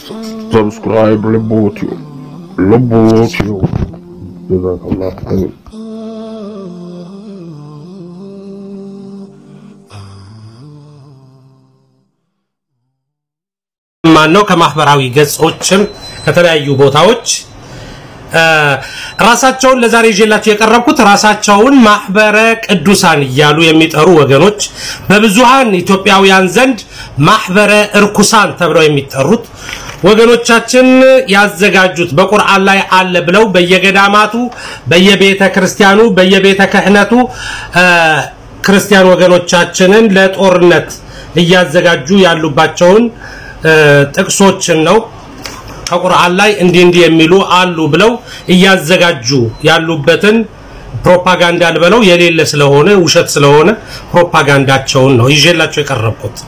Subscribe Lobotio. Lobotio. Jazakallah khair. ማን ነው ከማህበራዊ ገጾችም ከተለያዩ ቦታዎች ራሳቸውን ለዛሬ ይዤላችሁ የቀረብኩት ራሳቸውን ማህበረ ቅዱሳን እያሉ የሚጠሩ ወገኖች በብዙሃን ኢትዮጵያውያን ዘንድ ማህበረ እርኩሳን ተብለው የሚጠሩት ወገኖቻችን ያዘጋጁት በቁርአን ላይ አለ ብለው በየገዳማቱ በየቤተ ክርስቲያኑ በየቤተ ክህነቱ ክርስቲያን ወገኖቻችንን ለጦርነት እያዘጋጁ ያሉባቸውን ጥቅሶችን ነው ከቁርአን ላይ እንዲህ እንዲህ የሚሉ አሉ ብለው እያዘጋጁ ያሉበትን ፕሮፓጋንዳ ልበለው የሌለ ስለሆነ ውሸት ስለሆነ ፕሮፓጋንዳቸውን ነው ይዤላቸው የቀረብኩት።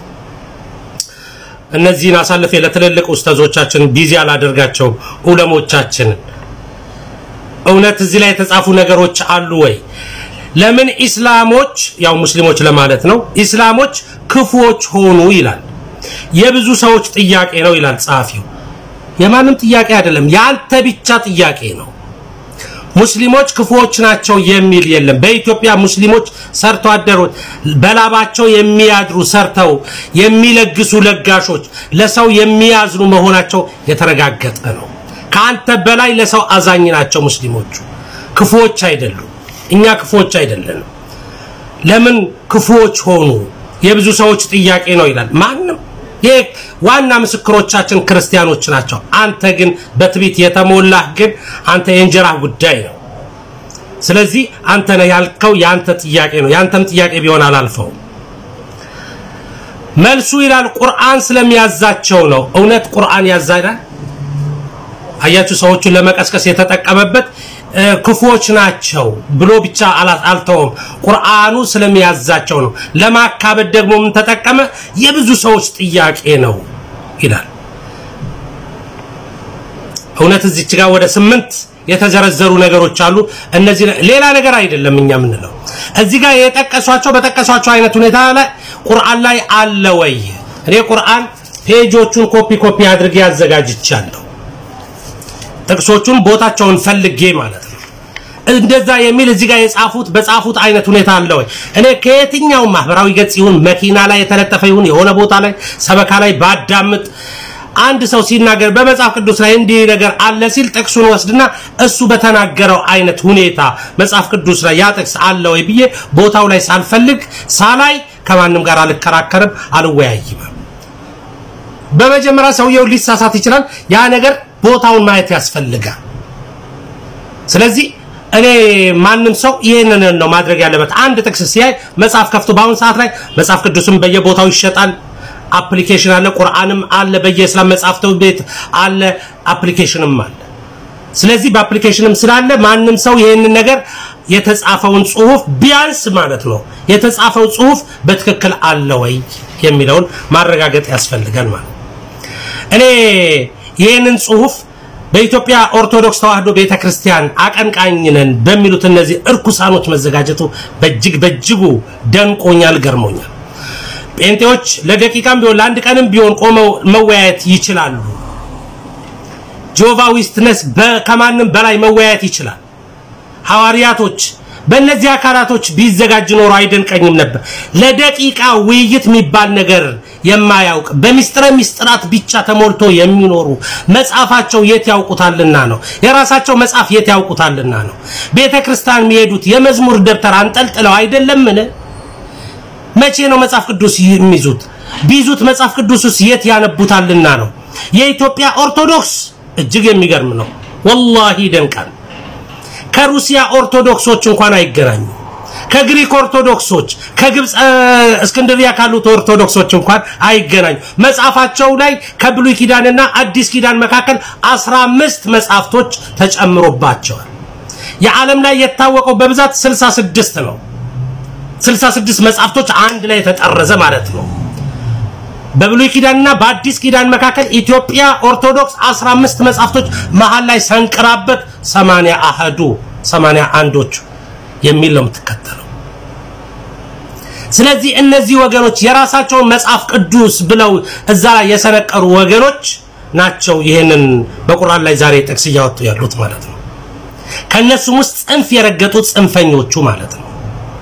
እነዚህን አሳልፌ ለትልልቅ ኡስታዞቻችን ቢዚ አላደርጋቸውም። ዑለሞቻችንን እውነት እዚህ ላይ የተጻፉ ነገሮች አሉ ወይ? ለምን ኢስላሞች ያው ሙስሊሞች ለማለት ነው ኢስላሞች ክፉዎች ሆኑ ይላል። የብዙ ሰዎች ጥያቄ ነው ይላል ጸሐፊው። የማንም ጥያቄ አይደለም፣ የአንተ ብቻ ጥያቄ ነው። ሙስሊሞች ክፉዎች ናቸው የሚል የለም። በኢትዮጵያ ሙስሊሞች ሰርቶ አደሮች በላባቸው የሚያድሩ ሰርተው የሚለግሱ ለጋሾች፣ ለሰው የሚያዝኑ መሆናቸው የተረጋገጠ ነው። ከአንተ በላይ ለሰው አዛኝ ናቸው ሙስሊሞቹ። ክፉዎች አይደሉም። እኛ ክፉዎች አይደለንም። ለምን ክፉዎች ሆኑ? የብዙ ሰዎች ጥያቄ ነው ይላል። ማንም ይህ ዋና ምስክሮቻችን ክርስቲያኖች ናቸው። አንተ ግን በትቢት የተሞላህ ግን አንተ የእንጀራ ጉዳይ ነው። ስለዚህ አንተ ነህ ያልከው የአንተ ጥያቄ ነው። የአንተም ጥያቄ ቢሆን አላልፈውም። መልሱ ይላል ቁርአን ስለሚያዛቸው ነው። እውነት ቁርአን ያዛይዳል? አያችሁ፣ ሰዎቹን ለመቀስቀስ የተጠቀመበት ክፉዎች ናቸው ብሎ ብቻ አልተውም። ቁርአኑ ስለሚያዛቸው ነው። ለማካበድ ደግሞ ምን ተጠቀመ? የብዙ ሰዎች ጥያቄ ነው ይላል። እውነት እዚች ጋር ወደ ስምንት የተዘረዘሩ ነገሮች አሉ። እነዚህ ሌላ ነገር አይደለም እኛ የምንለው እዚህ ጋር የጠቀሷቸው በጠቀሷቸው አይነት ሁኔታ ላይ ቁርአን ላይ አለ ወይ? እኔ ቁርአን ፔጆቹን ኮፒ ኮፒ አድርጌ አዘጋጅቻለሁ። ጥቅሶቹን ቦታቸውን ፈልጌ ማለት ነው። እንደዛ የሚል እዚህ ጋር የጻፉት በጻፉት አይነት ሁኔታ አለ ወይ? እኔ ከየትኛው ማህበራዊ ገጽ ይሁን መኪና ላይ የተለጠፈ ይሁን የሆነ ቦታ ላይ ሰበካ ላይ ባዳምጥ አንድ ሰው ሲናገር በመጽሐፍ ቅዱስ ላይ እንዲህ ነገር አለ ሲል ጥቅሱን ወስድና እሱ በተናገረው አይነት ሁኔታ መጽሐፍ ቅዱስ ላይ ያ ጥቅስ አለ ወይ ብዬ ቦታው ላይ ሳልፈልግ ሳላይ ከማንም ጋር አልከራከርም፣ አልወያይም። በመጀመሪያ ሰውየው ሊሳሳት ይችላል። ያ ነገር ቦታውን ማየት ያስፈልጋል። ስለዚህ እኔ ማንም ሰው ይህንን ነው ማድረግ ያለበት። አንድ ጥቅስ ሲያይ መጽሐፍ ከፍቶ በአሁን ሰዓት ላይ መጽሐፍ ቅዱስም በየቦታው ይሸጣል። አፕሊኬሽን አለ፣ ቁርአንም አለ፣ በየእስላም መጽሐፍት ቤት አለ፣ አፕሊኬሽንም አለ። ስለዚህ በአፕሊኬሽንም ስላለ ማንም ሰው ይህንን ነገር የተጻፈውን ጽሁፍ ቢያንስ ማለት ነው የተጻፈው ጽሁፍ በትክክል አለ ወይ የሚለውን ማረጋገጥ ያስፈልጋል ማለት እኔ ይህንን ጽሁፍ በኢትዮጵያ ኦርቶዶክስ ተዋህዶ ቤተክርስቲያን አቀንቃኝ ነን በሚሉት እነዚህ እርኩሳኖች መዘጋጀቱ በእጅግ በእጅጉ ደንቆኛል፣ ገርሞኛል። ጴንጤዎች ለደቂቃም ቢሆን ለአንድ ቀንም ቢሆን ቆመው መወያየት ይችላሉ። ጆቫ ዊትነስ ከማንም በላይ መወያየት ይችላል። ሐዋርያቶች በእነዚህ አካላቶች ቢዘጋጅ ኖሮ አይደንቀኝም ነበር። ለደቂቃ ውይይት የሚባል ነገር የማያውቅ በሚስጥረ ሚስጥራት ብቻ ተሞልቶ የሚኖሩ መጽሐፋቸው የት ያውቁታልና ነው። የራሳቸው መጽሐፍ የት ያውቁታልና ነው። ቤተ ክርስቲያን የሚሄዱት የመዝሙር ደብተር አንጠልጥለው አይደለምን? መቼ ነው መጽሐፍ ቅዱስ የሚይዙት? ቢይዙት መጽሐፍ ቅዱስ ውስጥ የት ያነቡታልና ነው። የኢትዮጵያ ኦርቶዶክስ እጅግ የሚገርም ነው። ወላሂ ይደንቃል። ከሩሲያ ኦርቶዶክሶች እንኳን አይገናኙ። ከግሪክ ኦርቶዶክሶች፣ ከግብፅ እስክንድሪያ ካሉት ኦርቶዶክሶች እንኳን አይገናኙ። መጽሐፋቸው ላይ ከብሉይ ኪዳንና አዲስ ኪዳን መካከል 15 መጽሐፍቶች ተጨምሮባቸዋል። የዓለም ላይ የታወቀው በብዛት 66 ነው። 66 መጽሐፍቶች አንድ ላይ የተጠረዘ ማለት ነው። በብሉይ ኪዳንና በአዲስ ኪዳን መካከል ኢትዮጵያ ኦርቶዶክስ 15 መጽሐፍቶች መሃል ላይ ሰንቅራበት 80 አህዱ 80 አንዶቹ የሚል ነው የምትከተለው። ስለዚህ እነዚህ ወገኖች የራሳቸውን መጽሐፍ ቅዱስ ብለው እዛ ላይ የሰነቀሩ ወገኖች ናቸው ይህንን በቁርአን ላይ ዛሬ ጥቅስ እያወጡ ያሉት ማለት ነው። ከእነሱም ውስጥ ጽንፍ የረገጡት ጽንፈኞቹ ማለት ነው።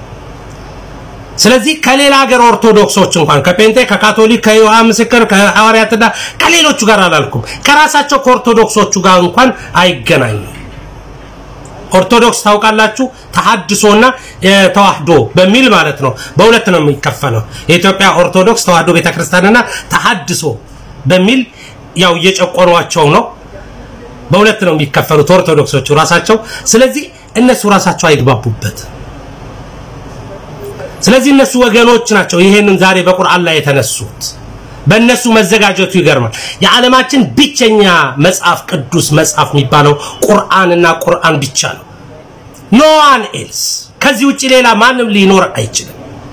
ስለዚህ ከሌላ ሀገር ኦርቶዶክሶች እንኳን ከጴንጤ፣ ከካቶሊክ፣ ከይሖዋ ምስክር፣ ከሐዋርያትና ከሌሎቹ ጋር አላልኩም፣ ከራሳቸው ከኦርቶዶክሶቹ ጋር እንኳን አይገናኙም። ኦርቶዶክስ ታውቃላችሁ፣ ተሐድሶና ተዋህዶ በሚል ማለት ነው። በሁለት ነው የሚከፈለው። የኢትዮጵያ ኦርቶዶክስ ተዋህዶ ቤተክርስቲያንና ተሐድሶ በሚል ያው እየጨቆኗቸው ነው። በሁለት ነው የሚከፈሉት ኦርቶዶክሶቹ ራሳቸው። ስለዚህ እነሱ ራሳቸው አይግባቡበት። ስለዚህ እነሱ ወገኖች ናቸው ይሄንን ዛሬ በቁርአን ላይ የተነሱት። በእነሱ መዘጋጀቱ ይገርማል። የዓለማችን ብቸኛ መጽሐፍ ቅዱስ መጽሐፍ የሚባለው ቁርአንና ቁርአን ብቻ ነው። ኖ ዋን ኤልስ ከዚህ ውጭ ሌላ ማንም ሊኖር አይችልም።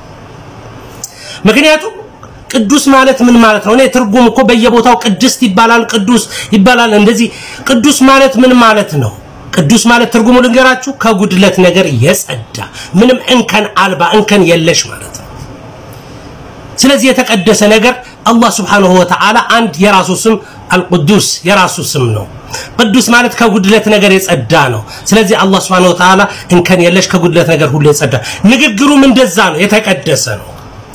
ምክንያቱም ቅዱስ ማለት ምን ማለት ነው? እኔ ትርጉም እኮ በየቦታው ቅድስት ይባላል፣ ቅዱስ ይባላል። እንደዚህ ቅዱስ ማለት ምን ማለት ነው? ቅዱስ ማለት ትርጉሙ ልንገራችሁ፣ ከጉድለት ነገር የጸዳ ምንም እንከን አልባ እንከን የለሽ ማለት ነው። ስለዚህ የተቀደሰ ነገር አላህ ስብሓንሁ ወተዓላ አንድ የራሱ ስም አልቅዱስ የራሱ ስም ነው። ቅዱስ ማለት ከጉድለት ነገር የጸዳ ነው። ስለዚህ አላህ ስብሓንሁ ወተዓላ እንከን የለሽ ከጉድለት ነገር ሁሉ የጸዳ ንግግሩም እንደዛ ነው፣ የተቀደሰ ነው።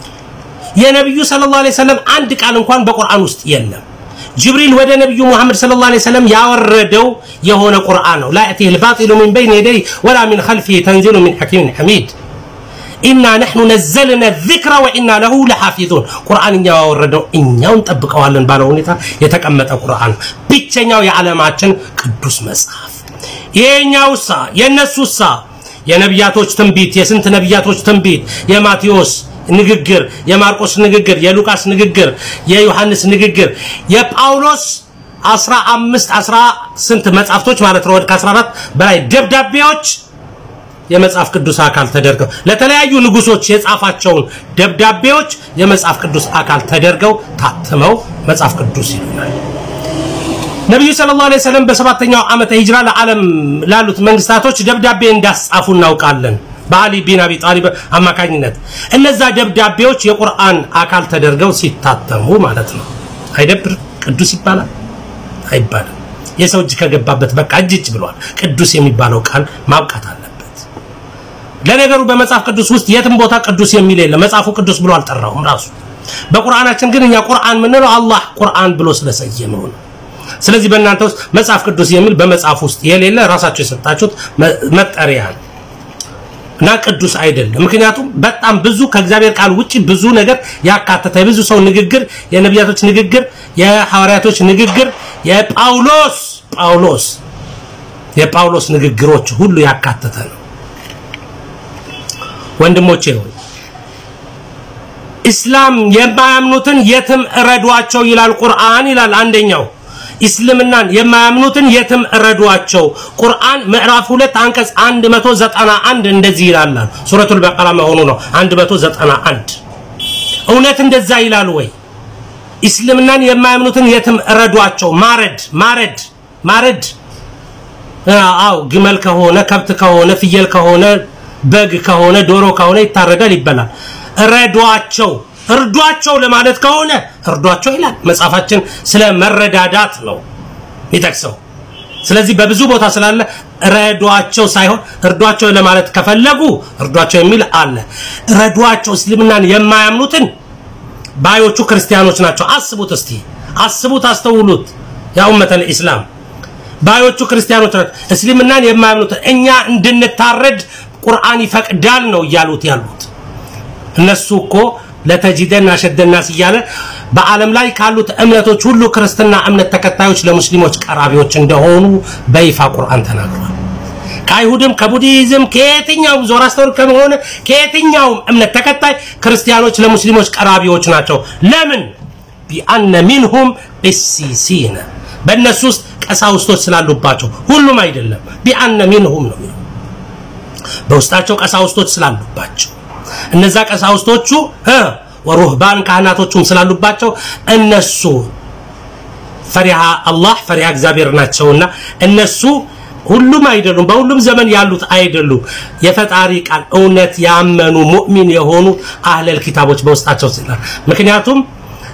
የነቢዩ ሰለላሁ ዐለይሂ ወሰለም አንድ ቃል እንኳን በቁርአን ውስጥ የለም። ጅብሪል ወደ ነቢዩ ሙሐመድ ሰለላሁ ዐለይሂ ወሰለም ያወረደው የሆነ ቁርአን ነው። ላ የእቲሂል ባጢሉ ሚን በይኒ የደይሂ ወላ ሚን ኸልፊሂ ተንዚሉ ሚን ሐኪሚን ሐሚድ ኢና ነሕኑ ነዘልና ዚክረ ወኢና ለሁ ለሓፊዙን። ቁርአን እኛው ያወረደው እኛው እንጠብቀዋለን ባለው ሁኔታ የተቀመጠ ቁርአን ብቸኛው የዓለማችን ቅዱስ መጽሐፍ። ይሄኛውሳ የእነሱሳ የነቢያቶች ትንቢት የስንት ነቢያቶች ትንቢት የማቴዎስ ንግግር፣ የማርቆስ ንግግር፣ የሉቃስ ንግግር፣ የዮሐንስ ንግግር፣ የጳውሎስ 15 አስራ ስንት መጽሐፍቶች ማለት ነው ወደ 14 በላይ ደብዳቤዎች የመጽሐፍ ቅዱስ አካል ተደርገው ለተለያዩ ንጉሶች የጻፋቸውን ደብዳቤዎች የመጽሐፍ ቅዱስ አካል ተደርገው ታትመው መጽሐፍ ቅዱስ ይሉናል። ነቢዩ ሰለላሁ ዐለይሂ ወሰለም በሰባተኛው ዓመተ ሂጅራ ለዓለም ላሉት መንግስታቶች ደብዳቤ እንዳስጻፉ እናውቃለን። በአሊ ቢን አቢ ጣሊብ አማካኝነት እነዛ ደብዳቤዎች የቁርአን አካል ተደርገው ሲታተሙ ማለት ነው። አይደብር? ቅዱስ ይባላል አይባልም? የሰው እጅ ከገባበት በቃ እጅ እጅ ብሏል። ቅዱስ የሚባለው ቃል ማብቃት አለበት። ለነገሩ በመጽሐፍ ቅዱስ ውስጥ የትም ቦታ ቅዱስ የሚል የለም። መጽሐፉ ቅዱስ ብሎ አልጠራውም ራሱ። በቁርአናችን ግን እኛ ቁርአን የምንለው አላህ ቁርአን ብሎ ስለሰየመው ነው። ስለዚህ በእናንተ ውስጥ መጽሐፍ ቅዱስ የሚል በመጽሐፍ ውስጥ የሌለ ራሳቸው የሰጣችሁት መጠሪያ ነው እና ቅዱስ አይደለም። ምክንያቱም በጣም ብዙ ከእግዚአብሔር ቃል ውጭ ብዙ ነገር ያካተተ የብዙ ሰው ንግግር፣ የነቢያቶች ንግግር፣ የሐዋርያቶች ንግግር፣ የጳውሎስ ጳውሎስ የጳውሎስ ንግግሮች ሁሉ ያካተተ ነው። ወንድሞቼ ሆይ ኢስላም የማያምኑትን የትም እረዷቸው ይላል ቁርአን ይላል አንደኛው እስልምናን የማያምኑትን የትም እረዷቸው። ቁርአን ምዕራፍ 2 አንቀጽ 191 እንደዚህ ይላል። ሱረቱል በቀራ መሆኑ ነው 191 እውነት እንደዛ ይላል ወይ? እስልምናን የማያምኑትን የትም እረዷቸው። ማረድ ማረድ ማረድ አው ግመል ከሆነ ከብት ከሆነ ፍየል ከሆነ በግ ከሆነ ዶሮ ከሆነ ይታረዳል፣ ይበላል። እረዷቸው እርዷቸው ለማለት ከሆነ እርዷቸው ይላል መጽሐፋችን። ስለ መረዳዳት ነው የሚጠቅሰው። ስለዚህ በብዙ ቦታ ስላለ ረዷቸው ሳይሆን እርዷቸው ለማለት ከፈለጉ እርዷቸው የሚል አለ። ረዷቸው እስልምናን የማያምኑትን ባዮቹ ክርስቲያኖች ናቸው። አስቡት እስቲ አስቡት፣ አስተውሉት። ያ ኡመተል ኢስላም ባዮቹ ክርስቲያኖች ናቸው። እስልምናን የማያምኑትን እኛ እንድንታረድ ቁርአን ይፈቅዳል ነው እያሉት ያሉት እነሱ እኮ ለተጂደን አሸደናስ እያለ በዓለም ላይ ካሉት እምነቶች ሁሉ ክርስትና እምነት ተከታዮች ለሙስሊሞች ቀራቢዎች እንደሆኑ በይፋ ቁርአን ተናግሯል። ከአይሁድም ከቡዲዝም ከየትኛውም ዞራስተር ከሆነ ከየትኛውም እምነት ተከታይ ክርስቲያኖች ለሙስሊሞች ቀራቢዎች ናቸው። ለምን? ቢአነ ሚንሁም ቂሲሲነ በእነሱ ውስጥ ቀሳውስቶች ስላሉባቸው፣ ሁሉም አይደለም። ቢአነ ሚንሁም ነው የሚለው በውስጣቸው ቀሳውስቶች ስላሉባቸው እነዛ ቀሳውስቶቹ ወሩህባን ካህናቶቹም ስላሉባቸው እነሱ ፈሪሃ አላህ ፈሪሃ እግዚአብሔር ናቸውና እነሱ ሁሉም አይደሉም፣ በሁሉም ዘመን ያሉት አይደሉም። የፈጣሪ ቃል እውነት ያመኑ ሙእሚን የሆኑ አህለል ኪታቦች በውስጣቸው ስላል ምክንያቱም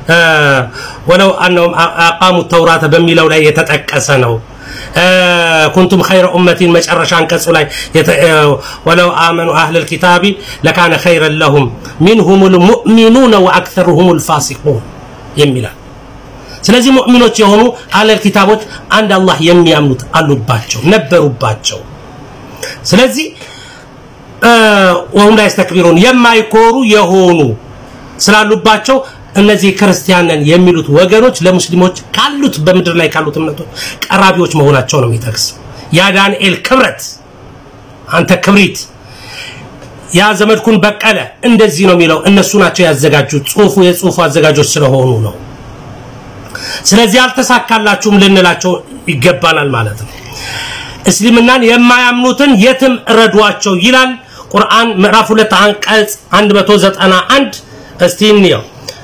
ወለው አነሁም አቃሙ ተውራተ በሚለው ላይ የተጠቀሰ ነው። ኩንቱም ኸይረ ኡመቲን መጨረሻ አንቀጹ ላይ ወለው አመኑ አህለል ኪታቢ ለካነ ኸይረን ለሁም ሚንሁሙል ሙእሚኑነ ወአክተሩሁሙል ፋሲቁን የሚላል። ስለዚህ ሙእሚኖች የሆኑ አህለል ኪታቦች አንድ አላህ የሚያምኑት አሉባቸው ነበሩባቸው። ስለዚህ ወሁም ላይ ስተክቢሩን የማይኮሩ የሆኑ ስላሉባቸው እነዚህ ክርስቲያንን የሚሉት ወገኖች ለሙስሊሞች ካሉት በምድር ላይ ካሉት እምነቶች ቀራቢዎች መሆናቸው ነው የሚጠቅስ። ያ ዳንኤል ክብረት፣ አንተ ክብሪት፣ ያ ዘመድኩን በቀለ እንደዚህ ነው የሚለው። እነሱ ናቸው ያዘጋጁት። ጽሁፉ የጽሁፉ አዘጋጆች ስለሆኑ ነው። ስለዚህ አልተሳካላችሁም ልንላቸው ይገባናል ማለት ነው። እስልምናን የማያምኑትን የትም እረዷቸው ይላል ቁርአን ምዕራፍ 2 አንቀጽ 191 እስቲ እንየው።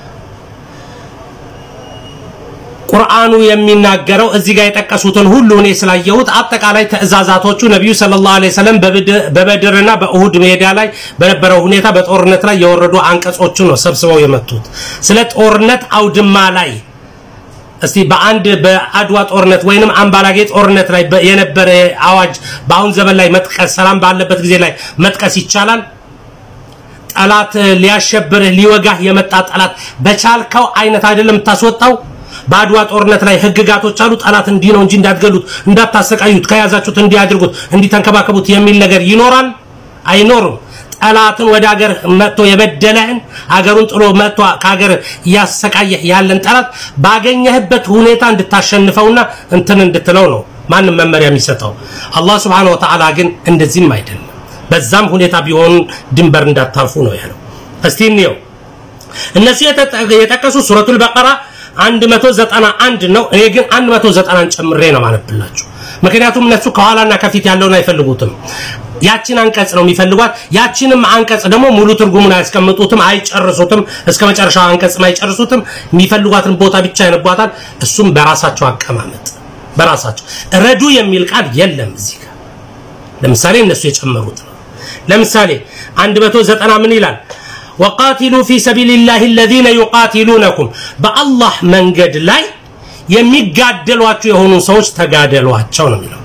ቁርአኑ የሚናገረው እዚህ ጋር የጠቀሱትን ሁሉ እኔ ስላየሁት አጠቃላይ ትእዛዛቶቹ ነቢዩ ሰለላሁ ዐለይሂ ወሰለም በበድርና በእሁድ ሜዳ ላይ በነበረው ሁኔታ በጦርነት ላይ የወረዱ አንቀጾችን ነው ሰብስበው የመቱት። ስለ ጦርነት አውድማ ላይ እስቲ በአንድ በአድዋ ጦርነት ወይንም አምባላጌ ጦርነት ላይ የነበረ አዋጅ በአሁን ዘመን ላይ መጥቀስ ሰላም ባለበት ጊዜ ላይ መጥቀስ ይቻላል? ጠላት ሊያሸብርህ ሊወጋህ የመጣ ጠላት በቻልከው አይነት አይደለም የምታስወጣው። በአድዋ ጦርነት ላይ ህግጋቶች አሉ። ጠላት እንዲህ ነው እንጂ እንዳትገሉት፣ እንዳታሰቃዩት፣ ከያዛችሁት እንዲህ አድርጉት፣ እንዲህ ተንከባከቡት የሚል ነገር ይኖራል? አይኖርም። ጠላትን ወደ ሀገር መጥቶ የበደለህን ሀገሩን ጥሎ መጥቶ ከሀገር እያሰቃየህ ያለን ጠላት ባገኘህበት ሁኔታ እንድታሸንፈውና እንትን እንድትለው ነው ማንም መመሪያ የሚሰጠው። አላህ ስብሐነሁ ወተዓላ ግን እንደዚህም አይደለም። በዛም ሁኔታ ቢሆን ድንበር እንዳታልፉ ነው ያለው። እስቲ እንየው። እነሱ የጠቀሱ ሱረቱል በቀራ 191 ነው። እኔ ግን 190ን ጨምሬ ነው ማነብላችሁ። ምክንያቱም እነሱ ከኋላና ከፊት ያለውን አይፈልጉትም። ያችን አንቀጽ ነው የሚፈልጓት። ያችንም አንቀጽ ደግሞ ሙሉ ትርጉሙን አያስቀምጡትም፣ አይጨርሱትም። እስከ መጨረሻው አንቀጽም አይጨርሱትም። የሚፈልጓትን ቦታ ብቻ ያነቧታል። እሱም በራሳቸው አቀማመጥ በራሳቸው ረዱ የሚል ቃል የለም እዚህ ጋር። ለምሳሌ እነሱ የጨመሩት ነው። ለምሳሌ 190 ምን ይላል? ወቃቲሉ ፊ ሰቢልላህ አለዚነ ዩቃቲሉነኩም በአላህ መንገድ ላይ የሚጋደሏቸው የሆኑ ሰዎች ተጋደሏቸው ነው የሚለው።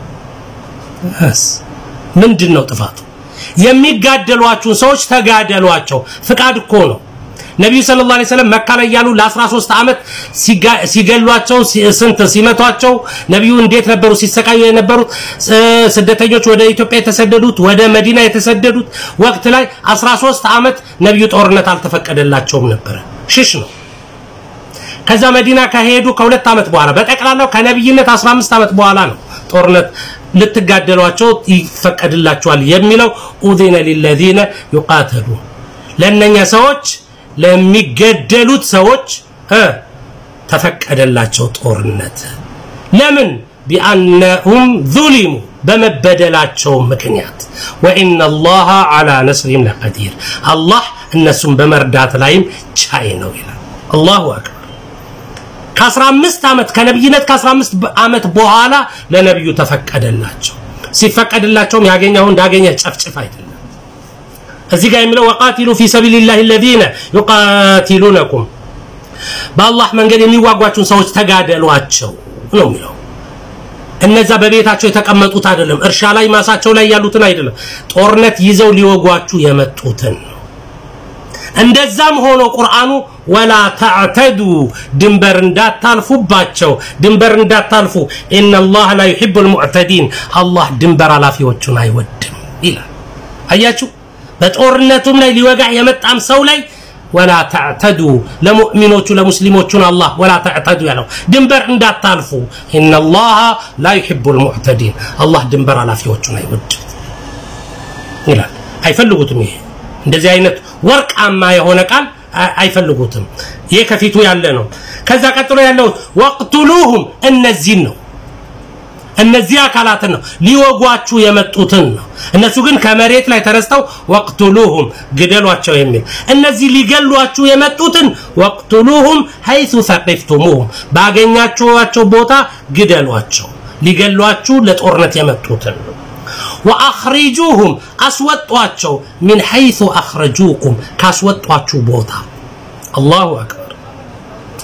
ምንድን ነው ጥፋቱ? የሚጋደሏችሁን ሰዎች ተጋደሏቸው። ፍቃድ እኮ ነው። ነቢዩ ሰለላሁ ዐለይሂ ወሰለም መካ ላይ ያሉ ለ13 ዓመት ሲገሏቸው ስንት ሲመቷቸው ነቢዩ እንዴት ነበሩ ሲሰቃዩ የነበሩት ስደተኞች ወደ ኢትዮጵያ የተሰደዱት ወደ መዲና የተሰደዱት ወቅት ላይ 13 ዓመት ነቢዩ ጦርነት አልተፈቀደላቸውም ነበረ። ሽሽ ነው። ከዛ መዲና ከሄዱ ከሁለት ዓመት በኋላ በጠቅላላው ከነቢይነት 15 ዓመት በኋላ ነው ጦርነት ልትጋደሏቸው ይፈቀድላቸዋል የሚለው ኡዚነ ሊለዚነ ዩቃተሉ ለእነኛ ሰዎች ለሚገደሉት ሰዎች ተፈቀደላቸው ጦርነት። ለምን? ቢአነሁም ዙሊሙ በመበደላቸው ምክንያት ወኢነ አላህ ዐላ ነስሪሂም ለቀዲር አላህ እነሱም በመርዳት ላይም ቻይ ነው ይላል። አላሁ አክበር። ከ15 ዓመት ከነብይነት ከ15 ዓመት በኋላ ለነብዩ ተፈቀደላቸው። ሲፈቀድላቸውም ያገኘው እንዳገኘ ጨፍጭፍ አይደለም። እዚህ ጋር የሚለው ወቃቲሉ ፊ ሰቢልላህ አለዚነ ዩቃቲሉነኩም በአላህ መንገድ የሚዋጓችሁን ሰዎች ተጋደሏቸው ነው የሚለው። እነዛ በቤታቸው የተቀመጡት አይደለም፣ እርሻ ላይ ማሳቸው ላይ ያሉትን አይደለም፣ ጦርነት ይዘው ሊወጓችሁ የመጡትን ነው። እንደዛም ሆኖ ቁርአኑ ወላ ተዕተዱ ድንበር እንዳታልፉባቸው ድንበር እንዳታልፉ ኢነላህ ላ ዩሒቡል ሙዕተዲን አላህ ድንበር አላፊዎቹን አይወድም ይላል። አያችሁ በጦርነቱም ላይ ሊወጋ የመጣም ሰው ላይ ወላ ተዕተዱ ለሙእሚኖቹ ለሙስሊሞቹን አላህ ወላ ተዕተዱ ያለው ድንበር እንዳታልፉ ኢነላህ ላ ዩሒቡል ሙዕተዲን አላህ ድንበር አላፊዎቹን አይወድም ይላል። አይፈልጉትም ይሄ እንደዚህ አይነት ወርቃማ የሆነ ቃል አይፈልጉትም። ይሄ ከፊቱ ያለ ነው። ከዛ ቀጥሎ ያለው ወቅቱሉሁም እነዚህን ነው እነዚህ አካላትን ነው ሊወጓችሁ የመጡትን ነው። እነሱ ግን ከመሬት ላይ ተነስተው ወቅቱሉሁም ግደሏቸው የሚል እነዚህ ሊገሏችሁ የመጡትን ወቅቱሉሁም ሐይሱ ሰቂፍቱሙሁም ባገኛችኋቸው ቦታ ግደሏቸው። ሊገሏችሁ ለጦርነት የመጡትን ነው። ወአኽሪጁሁም አስወጧቸው ሚን ሐይሱ አኽረጁኩም ካስወጧችሁ ቦታ። አላሁ አክበር።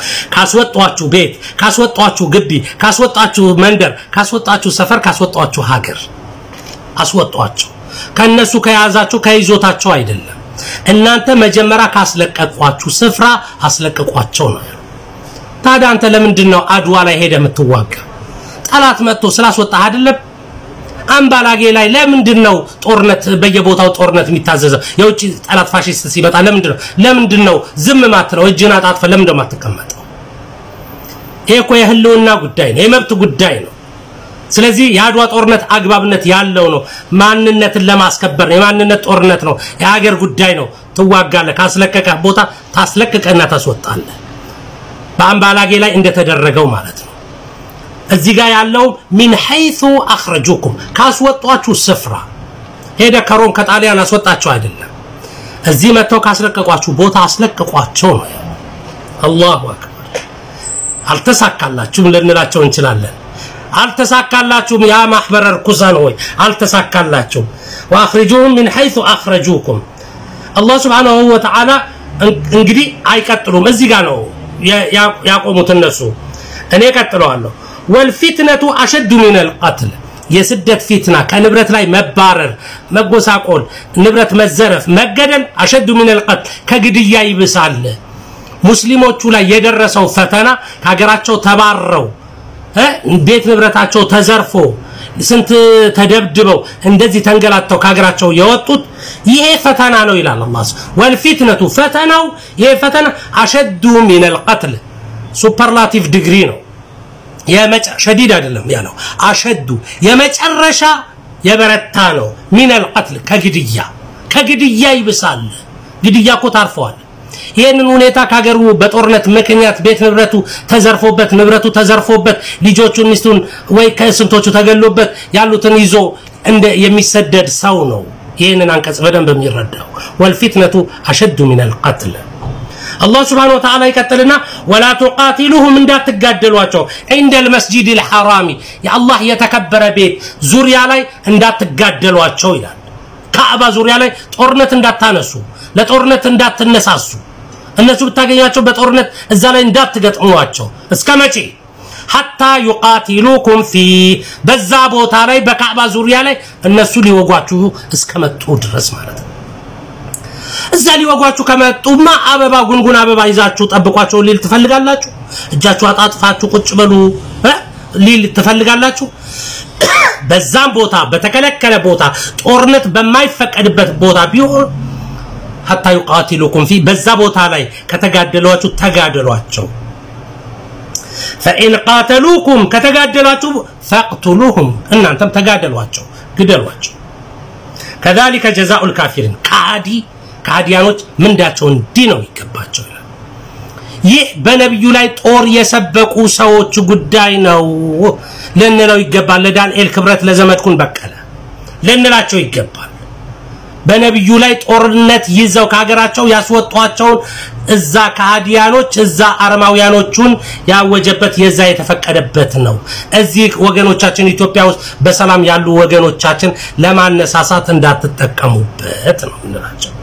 ካስወጧችሁ ቤት፣ ካስወጧችሁ ግቢ፣ ካስወጧችሁ መንደር፣ ካስወጧችሁ ሰፈር፣ ካስወጧችሁ ሀገር አስወጧቸው። ከነሱ ከያዛችሁ ከይዞታቸው አይደለም። እናንተ መጀመሪያ ካስለቀቋችሁ ስፍራ አስለቅቋቸው ነው። ታዲያ አንተ ለምንድን ነው አድዋ ላይ ሄደ የምትዋጋ? ጠላት መጥቶ ስላስወጣህ አይደለም? አምባላጌ ላይ ለምንድን ነው ጦርነት በየቦታው ጦርነት የሚታዘዘው? የውጭ ጠላት ፋሽስት ሲመጣ ለምንድን ነው ለምንድን ነው ዝም ማትለው? እጅን አጣጥፈ ለምንድን ነው የማትቀመጠው? ይሄ እኮ የህልውና ጉዳይ ነው፣ የመብት ጉዳይ ነው። ስለዚህ የአድዋ ጦርነት አግባብነት ያለው ነው። ማንነትን ለማስከበር ነው። የማንነት ጦርነት ነው። የሀገር ጉዳይ ነው። ትዋጋለህ። ካስለቀቀህ ቦታ ታስለቅቀና ታስወጣለህ። በአምባላጌ ላይ እንደተደረገው ማለት ነው። እዚህ ጋር ያለው ሚን ሐይሱ አኽረጁኩም ካስወጧችሁ ስፍራ ሄደ ከሮም ከጣሊያን አስወጣቸው አይደለም። እዚህ መጥተው ካስለቀቋችሁ ቦታ አስለቅቋቸው ነው። አላሁ አክበር። አልተሳካላችሁም ልንላቸው እንችላለን። አልተሳካላችሁም ያ ማህበረ ርኩሳን ሆይ አልተሳካላችሁም። ወአኽሪጁሁም ሚን ሐይሱ አኽረጁኩም አላህ ሱብሓነሁ ወተዓላ እንግዲህ አይቀጥሉም። እዚህ ጋር ነው ያቆሙት እነሱ። እኔ ቀጥለዋለሁ። ወልፊትነቱ አሸዱ ሚነል ቀትል የስደት ፊትና ከንብረት ላይ መባረር፣ መጎሳቆል፣ ንብረት መዘረፍ፣ መገደል አሸዱ ሚነል ቀትል ከግድያ ይብሳል። ሙስሊሞቹ ላይ የደረሰው ፈተና ከሀገራቸው ተባረው ቤት ንብረታቸው ተዘርፎ ስንት ተደብድበው እንደዚህ ተንገላተው ከሀገራቸው የወጡት ይሄ ፈተና ነው ይላል አላህ። ወልፊትነቱ ፈተናው ይሄ ፈተና አሸዱ ሚነል ቀትል ሱፐርላቲቭ ዲግሪ ነው። ሸዲድ አይደለም ያለው አሸዱ የመጨረሻ የበረታ ነው። ሚነል ቀትል ከግድያ ከግድያ ይብሳል። ግድያ እኮ ታርፈዋል። ይህንን ሁኔታ ከሀገሩ በጦርነት ምክንያት ቤት ንብረቱ ተዘርፎበት ንብረቱ ተዘርፎበት ልጆቹን ሚስቱን ወይ ከስንቶቹ ተገሎበት ያሉትን ይዞ እንደ የሚሰደድ ሰው ነው ይህንን አንቀጽ በደንብ የሚረዳው። ወልፊትነቱ አሸዱ ሚነል ቀትል አላህ ስብሓነሁ ወተዓላ ይቀጥልና ወላ ቱቃቲሉሁም እንዳትጋደሏቸው ዒንደል መስጂዲል ሐራሚ የአላህ የተከበረ ቤት ዙሪያ ላይ እንዳትጋደሏቸው ይላል። ካዕባ ዙሪያ ላይ ጦርነት እንዳታነሱ፣ ለጦርነት እንዳትነሳሱ፣ እነሱ ብታገኛቸው በጦርነት እዛ ላይ እንዳትገጥሟቸው። እስከ መቼ? ሐታ ዩቃቲሉኩም ፊ በዛ ቦታ ላይ በካዕባ ዙሪያ ላይ እነሱ ሊወጓችሁ እስከመጡ ድረስ ማለት ነው። እዛ ሊወጓችሁ ከመጡማ አበባ ጉንጉን አበባ ይዛችሁ ጠብቋቸው ሊል ትፈልጋላችሁ? እጃችሁ አጣጥፋችሁ ቁጭ በሉ ሊል ትፈልጋላችሁ? በዛም ቦታ በተከለከለ ቦታ ጦርነት በማይፈቀድበት ቦታ ቢሆን ሐታ ዩቃቲሉኩም ፊ በዛ ቦታ ላይ ከተጋደሏችሁ ተጋደሏቸው። ፈኢን ቃተሉኩም ከተጋደሏችሁ ፈቅቱሉሁም እናንተም ተጋደሏቸው፣ ግደሏቸው። ከዛሊከ ጀዛኡል ካፊሪን ከሃዲ ከሃዲያኖች ምንዳቸው እንዲህ ነው ይገባቸው ይላል። ይህ በነቢዩ ላይ ጦር የሰበቁ ሰዎች ጉዳይ ነው ልንለው ይገባል። ለዳንኤል ክብረት፣ ለዘመድኩን በቀለ ልንላቸው ይገባል። በነቢዩ ላይ ጦርነት ይዘው ከሀገራቸው ያስወጧቸውን እዛ ከሃዲያኖች እዛ አረማውያኖቹን ያወጀበት የዛ የተፈቀደበት ነው። እዚህ ወገኖቻችን ኢትዮጵያ ውስጥ በሰላም ያሉ ወገኖቻችን ለማነሳሳት እንዳትጠቀሙበት ነው እንላቸው።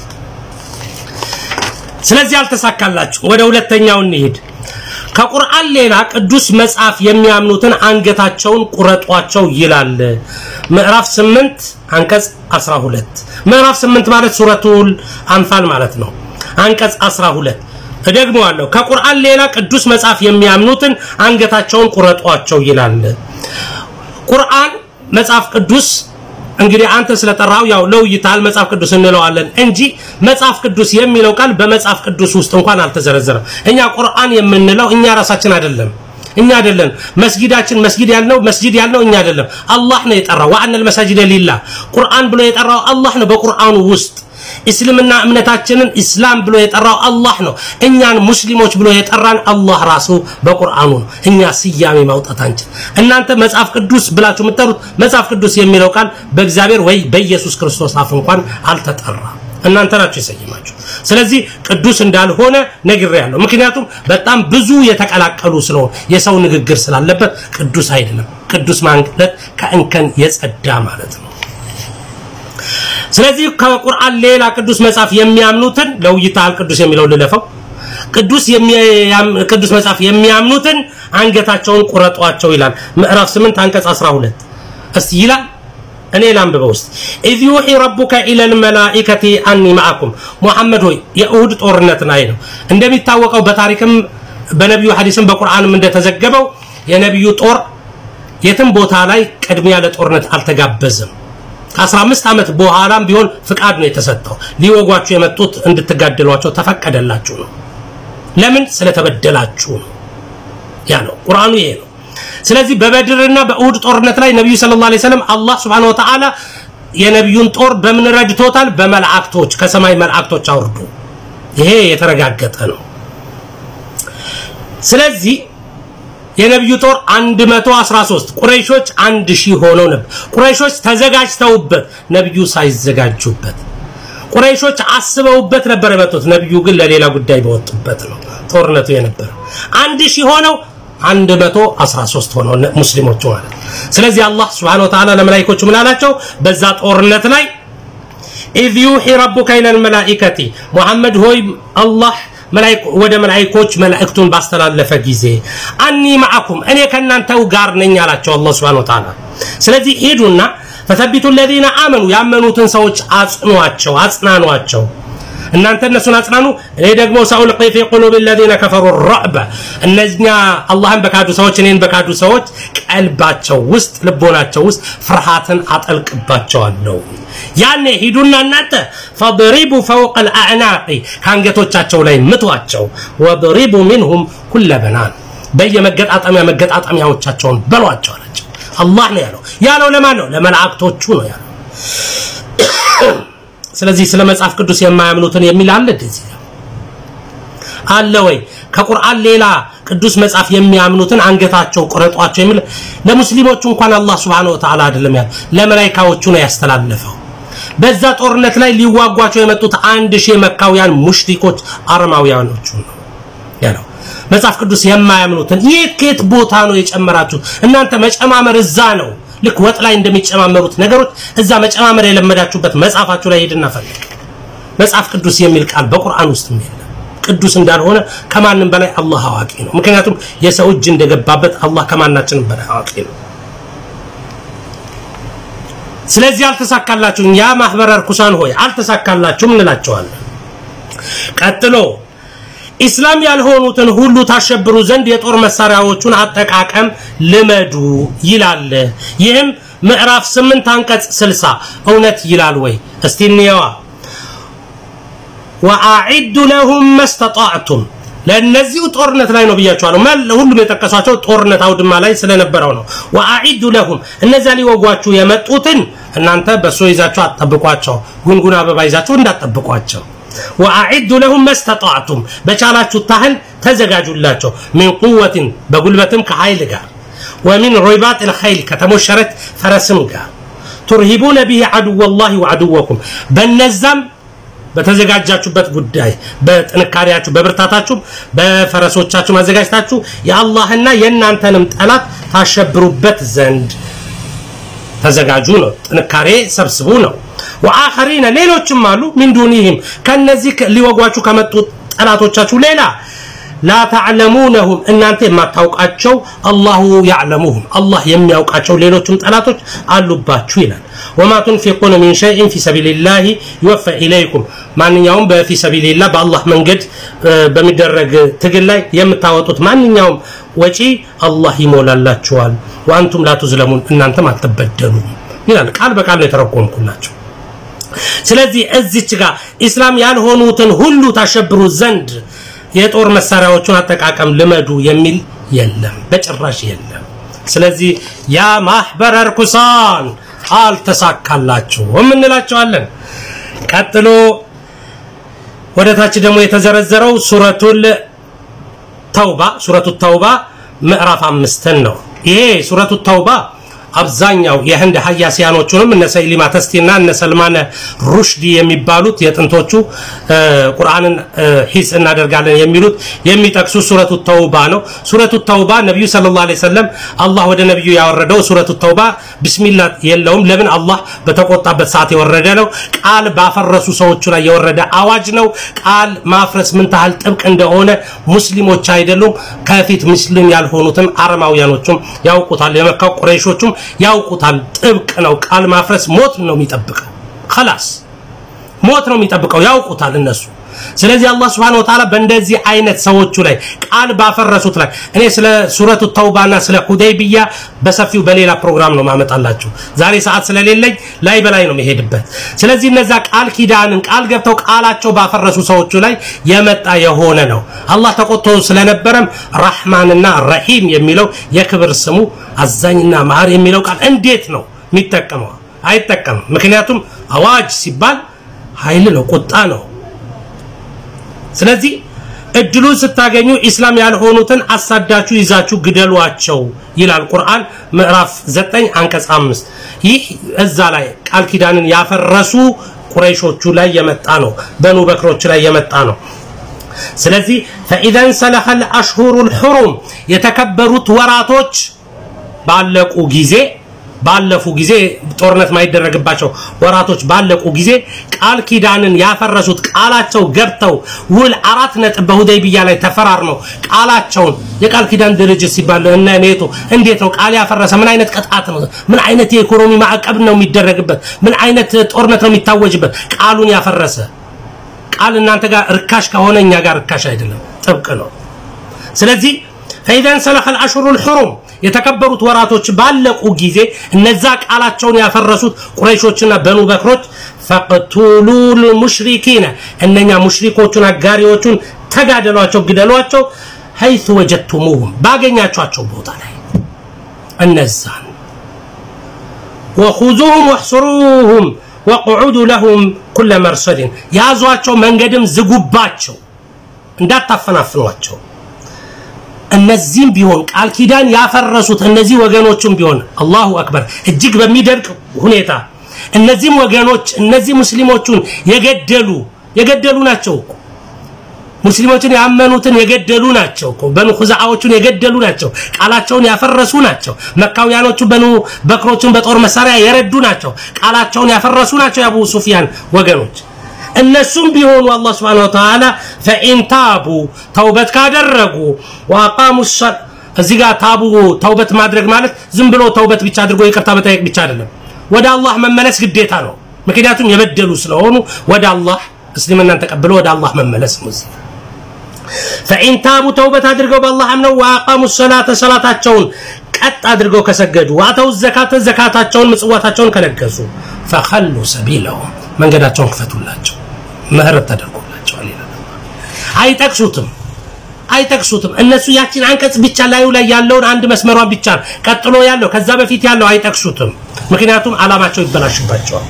ስለዚህ አልተሳካላችሁ። ወደ ሁለተኛው እንሂድ። ከቁርአን ሌላ ቅዱስ መጽሐፍ የሚያምኑትን አንገታቸውን ቁረጧቸው ይላል። ምዕራፍ 8 አንቀጽ 12 ምዕራፍ 8 ማለት ሱረቱል አንፋል ማለት ነው። አንቀጽ 12 እደግመዋለሁ። ከቁርአን ሌላ ቅዱስ መጽሐፍ የሚያምኑትን አንገታቸውን ቁረጧቸው ይላል። ቁርአን መጽሐፍ ቅዱስ እንግዲህ አንተ ስለጠራው ያው ለውይታል መጽሐፍ ቅዱስ እንለዋለን እንጂ መጽሐፍ ቅዱስ የሚለው ቃል በመጽሐፍ ቅዱስ ውስጥ እንኳን አልተዘረዘረም። እኛ ቁርአን የምንለው እኛ ራሳችን አይደለም እኛ አይደለም። መስጊዳችን መስጊድ ያልነው መስጊድ ያልነው እኛ አይደለም። አላህ ነው የጠራው። ወአነል መሳጅደ ሊላህ ቁርአን ብሎ የጠራው አላህ ነው። በቁርአኑ ውስጥ እስልምና እምነታችንን ኢስላም ብሎ የጠራው አላህ ነው። እኛን ሙስሊሞች ብሎ የጠራን አላህ ራሱ በቁርአኑ ነው። እኛ ስያሜ ማውጣት አንችል። እናንተ መጽሐፍ ቅዱስ ብላችሁ የምትጠሩት መጽሐፍ ቅዱስ የሚለው ቃል በእግዚአብሔር ወይ በኢየሱስ ክርስቶስ አፍ እንኳን አልተጠራም። እናንተ ናችሁ የሰየማችሁ። ስለዚህ ቅዱስ እንዳልሆነ ነግሬያለሁ። ምክንያቱም በጣም ብዙ የተቀላቀሉ ስለሆነ የሰው ንግግር ስላለበት ቅዱስ አይደለም። ቅዱስ ማለት ከእንከን የጸዳ ማለት ነው። ስለዚህ ከቁርአን ሌላ ቅዱስ መጽሐፍ የሚያምኑትን ለውይታል ቅዱስ የሚለው ልለፈው ቅዱስ የሚያም- ቅዱስ መጽሐፍ የሚያምኑትን አንገታቸውን ቁረጧቸው ይላል ምዕራፍ 8 አንቀጽ 12 እስቲ ይላል እኔ ላንብበው ውስጥ ኢዝ ዩሒ ረቡከ ኢለል መላኢከቲ አኒ ማዕኩም ሙሐመድ ሆይ የእሁድ ጦርነት ላይ ነው እንደሚታወቀው በታሪክም በነቢዩ ሐዲስም በቁርአንም እንደተዘገበው የነቢዩ ጦር የትም ቦታ ላይ ቅድሚያ ለጦርነት አልተጋበዘም ከ15 ዓመት በኋላም ቢሆን ፍቃድ ነው የተሰጠው ሊወጓችሁ የመጡት እንድትጋደሏቸው ተፈቀደላችሁ ነው ለምን ስለተበደላችሁ ነው ያ ነው ቁርአኑ ይሄ ነው ስለዚህ በበድርና በእሁድ ጦርነት ላይ ነቢዩ ሰለላሁ ዐለይሂ ወሰለም አላህ ሱብሓነሁ ወተዓላ የነቢዩን ጦር በምን ረድቶታል በመላእክቶች ከሰማይ መላእክቶች አውርዶ ይሄ የተረጋገጠ ነው ስለዚህ የነቢዩ ጦር 113 ቁረይሾች አንድ ሺህ ሆነው ነበር ቁረይሾች ተዘጋጅተውበት ነቢዩ ሳይዘጋጁበት ቁረይሾች አስበውበት ነበር የመጡት ነቢዩ ግን ለሌላ ጉዳይ በወጡበት ነው ጦርነቱ የነበረው አንድ ሺህ ሆነው 113 ሆነው ነ- ሙስሊሞቹ ማለት ስለዚህ አላህ Subhanahu Wa Ta'ala ለመላእክቶቹ ምን አላቸው በዛ ጦርነት ላይ ኢዝ ዩሒ ረቡከ ኢለል መላኢከቲ ሙሐመድ ሆይ አላህ መላእክ- ወደ መላእክቶች መልእክቱን ባስተላለፈ ጊዜ አኒ ማዕኩም እኔ ከእናንተው ጋር ነኝ አላቸው አላህ Subhanahu Wa Ta'ala ስለዚህ ሂዱና ፈተቢቱ الذين አመኑ ያመኑትን ሰዎች አጽኗቸው አጽናኗቸው እናንተ እነሱን አጽናኑ እኔ ደግሞ ሰኡልቂ ፊ ቁሉብ الذين كفروا الرعب እነኛ አላህን በካዱ ሰዎች እኔን በካዱ ሰዎች ቀልባቸው ውስጥ ልቦናቸው ውስጥ ፍርሃትን አጠልቅባቸዋለሁ ያኔ ሂዱና እናንተ ፈضሪቡ ፈውቀ الأعناق ከአንገቶቻቸው ላይ ምቷቸው ወضሪቡ منهم ኩለ በናን በየመገጣጠሚያ መገጣጠሚያዎቻቸውን በሏቸው አላቸው አላህ ነው ያለው ያለው ለማን ነው ለመላእክቶቹ ነው ያለው ስለዚህ ስለ መጽሐፍ ቅዱስ የማያምኑትን የሚል አለ እንደዚህ አለ ወይ ከቁርአን ሌላ ቅዱስ መጽሐፍ የሚያምኑትን አንገታቸው ቁረጧቸው የሚል ለሙስሊሞቹ እንኳን አላህ Subhanahu Wa Ta'ala አይደለም ያለው ለመላእክቶቹ ነው ያስተላለፈው በዛ ጦርነት ላይ ሊዋጓቸው የመጡት አንድ ሺህ መካውያን ሙሽሪኮች አረማውያኖቹ ነው ያለው መጽሐፍ ቅዱስ የማያምኑትን የት ከየት ቦታ ነው የጨመራችሁ እናንተ መጨማመር እዛ ነው ልክ ወጥ ላይ እንደሚጨማመሩት ነገሮች እዛ መጨማመር የለመዳችሁበት መጽሐፋችሁ ላይ ሄድና ፈልግ መጽሐፍ ቅዱስ የሚል ቃል በቁርአን ውስጥ የለም ቅዱስ እንዳልሆነ ከማንም በላይ አላህ አዋቂ ነው ምክንያቱም የሰው እጅ እንደገባበት አላህ ከማናችንም በላይ አዋቂ ነው ስለዚህ አልተሳካላችሁም ያ ማህበረ ርኩሳን ሆይ አልተሳካላችሁም እንላቸዋለን ቀጥሎ ኢስላም ያልሆኑትን ሁሉ ታሸብሩ ዘንድ የጦር መሳሪያዎቹን አጠቃቀም ልመዱ ይላል ይህም ምዕራፍ 8 አንቀጽ 60 እውነት ይላል ወይ እስቲ እንየዋ ወአዒዱ ለሁም መስተጣዕቱም ለእነዚሁ ጦርነት ላይ ነው ብያቸዋለሁ መል- ሁሉም የጠቀሷቸው ጦርነት አውድማ ላይ ስለነበረው ነው ወአዒዱ ለሁም እነዚያ ሊወጓችሁ የመጡትን እናንተ በሶ ይዛችሁ አትጠብቋቸው ጉንጉን አበባ ይዛችሁ እንዳትጠብቋቸው ወአዒዱ ለሁም መስተጣዕቱም በቻላችሁ ታህል ተዘጋጁላቸው ሚን ቁወትን በጉልበትም ከኃይል ጋር ወሚን ሪባጥ ልኸይል ከተሞሸረት ፈረስም ጋር ቱርሂቡነ ብሂ አድወ ላህ ወአድወኩም በነዛም በተዘጋጃችሁበት ጉዳይ በጥንካሬያችሁ በብርታታችሁ በፈረሶቻችሁ ማዘጋጅታችሁ የአላህና የእናንተንም ጠላት ታሸብሩበት ዘንድ ተዘጋጁ ነው ጥንካሬ ሰብስቡ ነው ወአኸሪነ ሌሎችም አሉ ሚን ዱኒህም ከነዚህ ከ- ሊወጓችሁ ከመጡ ጠላቶቻችሁ ሌላ ላ ተዕለሙነሁም እናንተ የማታውቃቸው አላሁ ያዕለሙሁም አላህ የሚያውቃቸው ሌሎችም ጠላቶች አሉባችሁ ይላል ወማ ቱንፊቁነ ሚን ሸይን ፊ ሰቢልላህ ይወፈ ኢለይኩም ማንኛውም በፊ ሰቢልላህ በአላህ መንገድ እ፣ በሚደረግ ትግል ላይ የምታወጡት ማንኛውም ወጪ አላህ ይሞላላችኋል ወአንቱም ላ ቱዝለሙን እናንተም አትበደሉም ይላል ቃል በቃል ነው የተረጎምኩላቸው ስለዚህ እዚች ጋር ኢስላም ያልሆኑትን ሁሉ ታሸብሩ ዘንድ የጦር መሳሪያዎቹን አጠቃቀም ልመዱ የሚል የለም በጭራሽ የለም ስለዚህ ያ ማህበረ ርኩሳን አልተሳካላችሁም እንላቸዋለን ቀጥሎ ወደ ታች ደግሞ የተዘረዘረው ሱረቱል ተውባ ሱረቱ ተውባ ምዕራፍ አምስትን ነው ይሄ ሱረቱ ተውባ አብዛኛው የህንድ ሀያሲያኖቹንም እነ ሰይሊማ ተስቲና እነ ሰልማነ ሩሽዲ የሚባሉት የጥንቶቹ ቁርአንን ሂስ እናደርጋለን የሚሉት የሚጠቅሱ ሱረቱ ተውባ ነው። ሱረቱ ተውባ ነቢዩ ሰለላሁ ዐለይሂ ወሰለም አላህ ወደ ነቢዩ ያወረደው ሱረቱ ተውባ ቢስሚላ የለውም። ለምን አላህ በተቆጣበት ሰዓት የወረደ ነው። ቃል ባፈረሱ ሰዎቹ ላይ የወረደ አዋጅ ነው። ቃል ማፍረስ ምን ታህል ጥብቅ እንደሆነ ሙስሊሞች አይደሉም ከፊት ሙስሊም ያልሆኑትም አረማውያኖቹም ያውቁታል። የመካው ቁረይሾቹም ያውቁታል። ጥብቅ ነው። ቃል ማፍረስ ሞት ነው የሚጠብቀው። خلاص ሞት ነው የሚጠብቀው። ያውቁታል እነሱ። ስለዚህ አላህ Subhanahu Wa Ta'ala በእንደዚህ አይነት ሰዎቹ ላይ ቃል ባፈረሱት ላይ እኔ ስለ ሱረቱ ተውባና ስለ ሁደይቢያ በሰፊው በሌላ ፕሮግራም ነው ማመጣላችሁ። ዛሬ ሰዓት ስለሌለኝ ላይ በላይ ነው መሄድበት። ስለዚህ እነዛ ቃል ኪዳንን ቃል ገብተው ቃላቸው ባፈረሱ ሰዎቹ ላይ የመጣ የሆነ ነው። አላህ ተቆጥቶ ስለነበረም ረህማንና ረሂም የሚለው የክብር ስሙ አዛኝና መሀር የሚለው ቃል እንዴት ነው የሚጠቀመው? አይጠቀምም። ምክንያቱም አዋጅ ሲባል ኃይል ነው፣ ቁጣ ነው። ስለዚህ እድሉን ስታገኙ ኢስላም ያልሆኑትን አሳዳችሁ ይዛችሁ ግደሏቸው ይላል ቁርአን ምዕራፍ 9 አንቀጽ 5 ይህ እዛ ላይ ቃል ኪዳንን ያፈረሱ ቁረይሾቹ ላይ የመጣ ነው በኑ በክሮች ላይ የመጣ ነው ስለዚህ فاذا انسلخ الاشهر الحرم የተከበሩት ወራቶች ባለቁ ጊዜ ባለፉ ጊዜ ጦርነት ማይደረግባቸው ወራቶች ባለቁ ጊዜ ቃል ኪዳንን ያፈረሱት ቃላቸው ገብተው ውል አራት ነጥብ በሁደይቢያ ላይ ተፈራርመው ቃላቸውን የቃል ኪዳን ድርጅት ሲባል እነ ኔቶ እንዴት ነው ቃል ያፈረሰ ምን አይነት ቅጣት ነው ምን አይነት የኢኮኖሚ ማዕቀብ ነው የሚደረግበት ምን አይነት ጦርነት ነው የሚታወጅበት ቃሉን ያፈረሰ ቃል እናንተ ጋር እርካሽ ከሆነ እኛ ጋር እርካሽ አይደለም ጥብቅ ነው ስለዚህ فإذا انسلخ الأشهر الحرم የተከበሩት ወራቶች ባለቁ ጊዜ እነዛ ቃላቸውን ያፈረሱት ቁረይሾችና በኑ በክሮች ፈቅቱሉ ልሙሽሪኪነ እነኛ ሙሽሪኮቹን አጋሪዎቹን ተጋደሏቸው ግደሏቸው ሀይቱ ወጀቱሙሁም ባገኛቸኋቸው ቦታ ላይ እነዛን ወኹዙሁም ወሕስሩሁም ወቅዑዱ ለሁም ኩለ መርሰድን ያዟቸው መንገድም ዝጉባቸው እንዳታፈናፍኗቸው እነዚህም ቢሆን ቃል ኪዳን ያፈረሱት እነዚህ ወገኖችም ቢሆን አላሁ አክበር እጅግ በሚደንቅ ሁኔታ እነዚህም ወገኖች እነዚህ ሙስሊሞቹን የገደሉ የገደሉ ናቸው እኮ ሙስሊሞችን ያመኑትን የገደሉ ናቸው እኮ በኑ ኹዛዓዎቹን የገደሉ ናቸው ቃላቸውን ያፈረሱ ናቸው መካውያኖቹ በኑ በክሮቹን በጦር መሳሪያ የረዱ ናቸው ቃላቸውን ያፈረሱ ናቸው የአቡ ሱፊያን ወገኖች እነሱም ቢሆኑ አላህ ስብሐነ ወተዓላ ፈኢን ታቡ ተውበት ካደረጉ ወአቃሙ እዚህ ጋር ታቡ ተውበት ማድረግ ማለት ዝም ብሎ ተውበት ብቻ አድርጎ ይቅርታ መጠየቅ ብቻ አይደለም ወደ አላህ መመለስ ግዴታ ነው ምክንያቱም የበደሉ ስለሆኑ ወደ አላህ እስልምናን ተቀብሎ ወደ አላህ መመለስ ነው እዚህ ፈኢን ታቡ ተውበት አድርገው በአላህ አምነው ወአቃሙ ሰላተ ሰላታቸውን ቀጥ አድርገው ከሰገዱ ዋተው ዘካተ ዘካታቸውን ምጽዋታቸውን ከለገሱ ፈኸሉ ሰቢለሁም መንገዳቸውን ክፈቱላቸው ምህረት ተደርጎላቸዋል ይላል አይጠቅሱትም አይጠቅሱትም እነሱ ያችን አንቀጽ ብቻ ላዩ ላይ ያለውን አንድ መስመሯን ብቻ ቀጥሎ ያለው ከዛ በፊት ያለው አይጠቅሱትም ምክንያቱም አላማቸው ይበላሽባቸዋል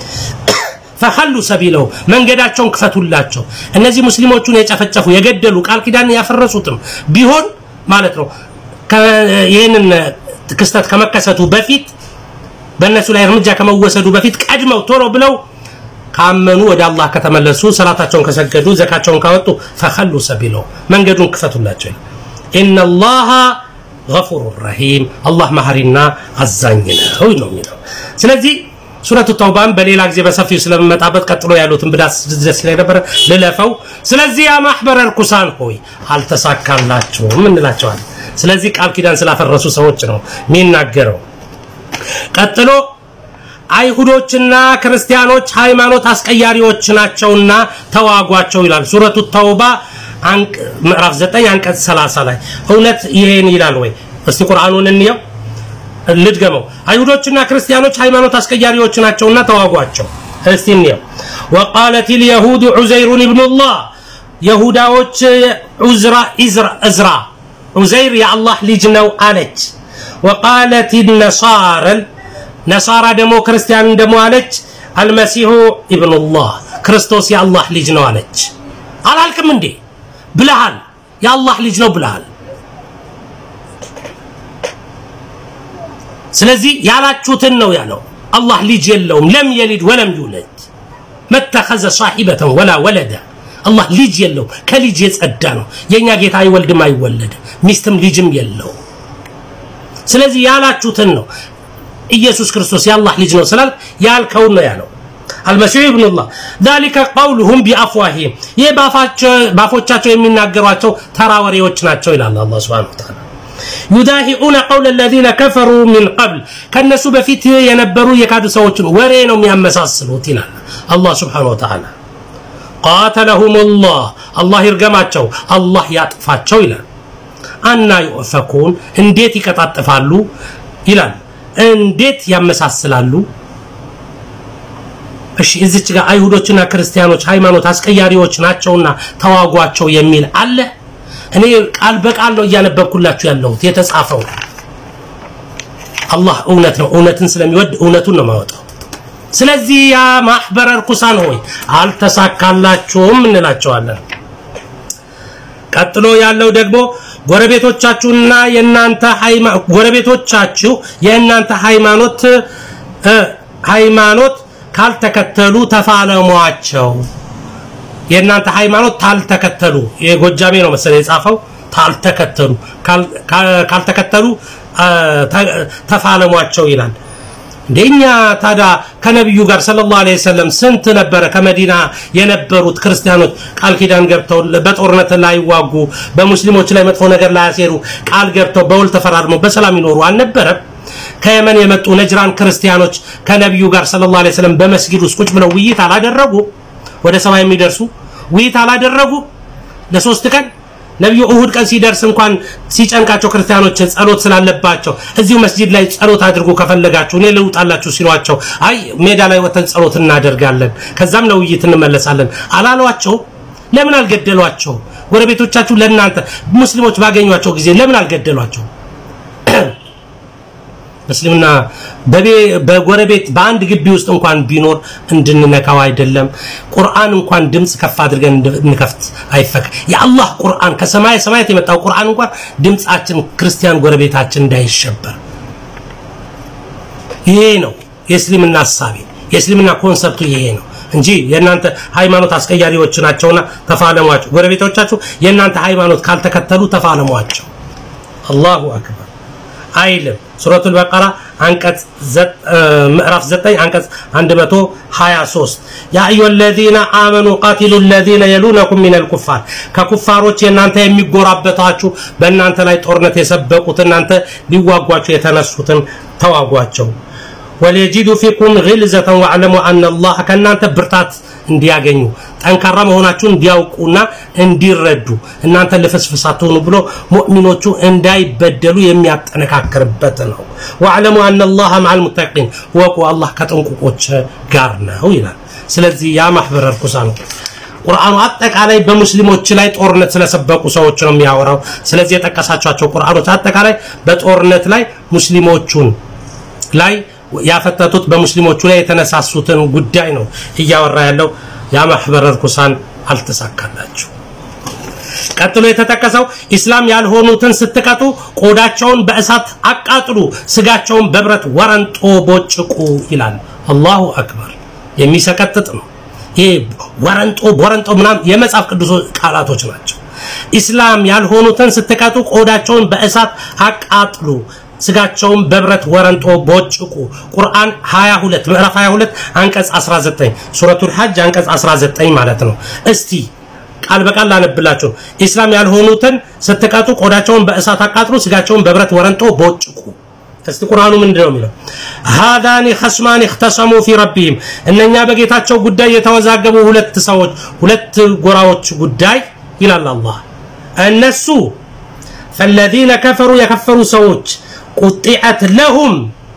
ፈኸሉ ሰቢለው መንገዳቸውን ክፈቱላቸው እነዚህ ሙስሊሞቹን የጨፈጨፉ የገደሉ ቃል ኪዳን ያፈረሱትም ቢሆን ማለት ነው ይህንን ክስተት ከመከሰቱ በፊት በእነሱ ላይ እርምጃ ከመወሰዱ በፊት ቀድመው ቶሎ ብለው ካመኑ ወደ አላህ ከተመለሱ ሰላታቸውን ከሰገዱ ዘካቸውን ካወጡ ፈኸሉ ሰቢለው መንገዱን ክፈቱላቸው ኢነላሃ ገፉሩ ረሂም አላህ መሐሪና አዛኝ ነው ነው የሚለው ስለዚህ ሱረቱ ተውባን በሌላ ጊዜ በሰፊው ስለምመጣበት ቀጥሎ ያሉትን ብዳስ ደስ ላይ ነበረ ልለፈው ስለዚህ ያ ማህበረ ርኩሳን ሆይ አልተሳካላችሁም እንላቸዋለን ስለዚህ ቃል ኪዳን ስላፈረሱ ሰዎች ነው የሚናገረው ቀጥሎ አይሁዶችና ክርስቲያኖች ሃይማኖት አስቀያሪዎች ናቸውና ተዋጓቸው ይላል ሱረቱ ተውባ ምዕራፍ 9 አንቀጽ 30 ላይ እውነት ይሄን ይላል ወይ እስቲ ቁርአኑን እንየው ልድገመው አይሁዶችና ክርስቲያኖች ሃይማኖት አስቀያሪዎች ናቸውና ተዋጓቸው እስቲ እንየው وقالت اليهود عزير ابن الله يهوداዎች ዑዝራ ኢዝራ እዝራ ዑዘይር የአላህ ልጅ ነው አለች وقالت النصارى ነሳራ ደግሞ ክርስቲያን ደግሞ አለች አልመሲሁ ኢብኑላህ ክርስቶስ የአላህ ልጅ ነው አለች አላልክም እንዴ ብለሃል የአላህ ልጅ ነው ብለሃል ስለዚህ ያላችሁትን ነው ያለው። አላህ ልጅ የለውም። ለም የሊድ ወለም ዩለድ መተኸዘ ሳሒበተን ወላ ወለደ። አላህ ልጅ የለውም፣ ከልጅ የጸዳ ነው። የእኛ ጌታ አይወልድም፣ አይወለድም፣ ሚስትም ልጅም የለው። ስለዚህ ያላችሁትን ነው። ኢየሱስ ክርስቶስ የአላህ ልጅ ነው ስላል ያልከውን ነው ያለው። አልመሲሑ ኢብኑላህ ዛሊከ ቀውሉሁም ቢአፍዋሂም ይህ ባፎቻቸው የሚናገሯቸው ተራ ወሬዎች ናቸው ይላል አላህ ሱብሓነሁ ወተዓላ። ዩዳሂኡነ ቀውለ ለዚነ ከፈሩ ሚን ቀብል ከነሱ በፊት የነበሩ የካዱ ሰዎችን ወሬ ነው የሚያመሳስሉት ይላል አላህ ሱብሓነሁ ወተዓላ። ቃተለሁም ላህ አላህ ይርገማቸው፣ አላህ ያጥፋቸው ይላል። አና ዩእፈኩን እንዴት ይቀጣጥፋሉ ይላል። እንዴት ያመሳስላሉ? እሺ እዚች ጋር አይሁዶችና ክርስቲያኖች ሃይማኖት አስቀያሪዎች ናቸውና ተዋጓቸው የሚል አለ። እኔ ቃል በቃል ነው እያነበብኩላችሁ ያለሁት የተጻፈው። አላህ እውነት ነው፣ እውነትን ስለሚወድ እውነቱን ነው ማወጣው። ስለዚህ ያ ማህበረ ርኩሳን ሆይ አልተሳካላችሁም እንላቸዋለን። ቀጥሎ ያለው ደግሞ ጎረቤቶቻችሁና የእናንተ ጎረቤቶቻችሁ የእናንተ ሃይማኖት ሃይማኖት ካልተከተሉ ተፋለሟቸው። የእናንተ ሃይማኖት ታልተከተሉ የጎጃሜ ነው መሰለኝ የጻፈው ታልተከተሉ ካልተከተሉ ተፋለሟቸው ይላል። እንደኛ ታዲያ ከነቢዩ ጋር ሰለላሁ ዐለይሂ ወሰለም ስንት ነበረ ከመዲና የነበሩት ክርስቲያኖች ቃል ኪዳን ገብተው በጦርነት ላይዋጉ በሙስሊሞች ላይ መጥፎ ነገር ላያሴሩ ቃል ገብተው በውል ተፈራርመው በሰላም ይኖሩ አልነበረም? ከየመን የመጡ ነጅራን ክርስቲያኖች ከነቢዩ ጋር ሰለላሁ ዐለይሂ ወሰለም በመስጊድ ውስጥ ቁጭ ብለው ውይይት አላደረጉ? ወደ ሰማይ የሚደርሱ ውይይት አላደረጉ? ለሶስት ቀን ነቢዩ እሁድ ቀን ሲደርስ እንኳን ሲጨንቃቸው ክርስቲያኖች ጸሎት ስላለባቸው እዚሁ መስጂድ ላይ ጸሎት አድርጉ ከፈለጋችሁ እኔ ልውጣላችሁ ሲሏቸው አይ ሜዳ ላይ ወተን ጸሎት እናደርጋለን ከዛም ለውይይት እንመለሳለን አላሏቸው? ለምን አልገደሏቸው? ጎረቤቶቻችሁ ለእናንተ ሙስሊሞች ባገኟቸው ጊዜ ለምን አልገደሏቸው? እስልምና በጎረቤት በአንድ ግቢ ውስጥ እንኳን ቢኖር እንድንነካው አይደለም። ቁርአን እንኳን ድምፅ ከፍ አድርገን እንከፍት አይፈቅ የአላህ ቁርአን ከሰማይ ሰማያት የመጣው ቁርአን እንኳን ድምፃችን ክርስቲያን ጎረቤታችን እንዳይሸበር ይሄ ነው የእስልምና ሀሳቤ የእስልምና ኮንሰፕቱ ይሄ ነው እንጂ የእናንተ ሃይማኖት አስቀያሪዎች ናቸውና ተፋለሟቸው። ጎረቤቶቻችሁ የእናንተ ሃይማኖት ካልተከተሉ ተፋለሟቸው። አላሁ አክበር አይልም። ሱረቱል በቀራ አንቀጽ ምዕራፍ 9 አንቀጽ 123 ያ አዩሀ ለዚነ አመኑ ቃቲሉ ለዚነ የሉነኩም ሚነል ኩፋር ከኩፋሮች የእናንተ የሚጎራበታችሁ በእናንተ ላይ ጦርነት የሰበቁት እናንተ ሊዋጓችሁ የተነሱትን ተዋጓቸው። ወሊየጂዱ ፊኩም ግልዘተን ወዕለሙ አነ አላህ ከእናንተ ብርታት እንዲያገኙ ጠንካራ መሆናችሁን እንዲያውቁና እንዲረዱ እናንተ ልፍስፍስ አትሆኑ ብሎ ሙእሚኖቹ እንዳይበደሉ የሚያጠነካክርበት ነው። ወዕለሙ አነ አላህ መዐል ሙተቂን ወቁ አላህ ከጥንቁቆች ጋር ነው ይላል። ስለዚህ ያ ማህበረ ርኩሳን ቁርአኑ አጠቃላይ በሙስሊሞች ላይ ጦርነት ስለሰበቁ ሰዎች ነው የሚያወራው። ስለዚህ የጠቀሳቸው ቁርአኖች አጠቃላይ በጦርነት ላይ ሙስሊሞቹን ላይ ያፈተቱት በሙስሊሞቹ ላይ የተነሳሱትን ጉዳይ ነው እያወራ ያለው። ያ ማህበረ ርኩሳን አልተሳካላችሁ። ቀጥሎ የተጠቀሰው ኢስላም ያልሆኑትን ስትቀጡ ቆዳቸውን በእሳት አቃጥሉ፣ ስጋቸውን በብረት ወረንጦ ቦጭቁ ይላል። አላሁ አክበር። የሚሰቀጥጥ ነው ይሄ። ወረንጦ ቦረንጦ ምናምን የመጽሐፍ ቅዱስ ቃላቶች ናቸው። ኢስላም ያልሆኑትን ስትቀጡ ቆዳቸውን በእሳት አቃጥሉ ስጋቸውን በብረት ወረንጦ ቦጭቁ። ቁርአን 22 ምዕራፍ 22 አንቀጽ 19 ሱረቱል ሐጅ አንቀጽ 19 ማለት ነው። እስቲ ቃል በቃል ላነብላችሁ። ኢስላም ያልሆኑትን ስትቀጡ ቆዳቸውን በእሳት አቃጥሉ፣ ስጋቸውን በብረት ወረንጦ ቦጭቁ። እስቲ ቁርአኑ ምንድን ነው የሚለው? ሃዳኒ ኸስማን እኽተሰሙ ፊ ረቢሂም እነኛ በጌታቸው ጉዳይ የተወዛገቡ ሁለት ሰዎች ሁለት ጎራዎች ጉዳይ ይላል አላህ። እነሱ ፈለዚነ ከፈሩ የከፈሩ ሰዎች ቁጢዐት ለሁም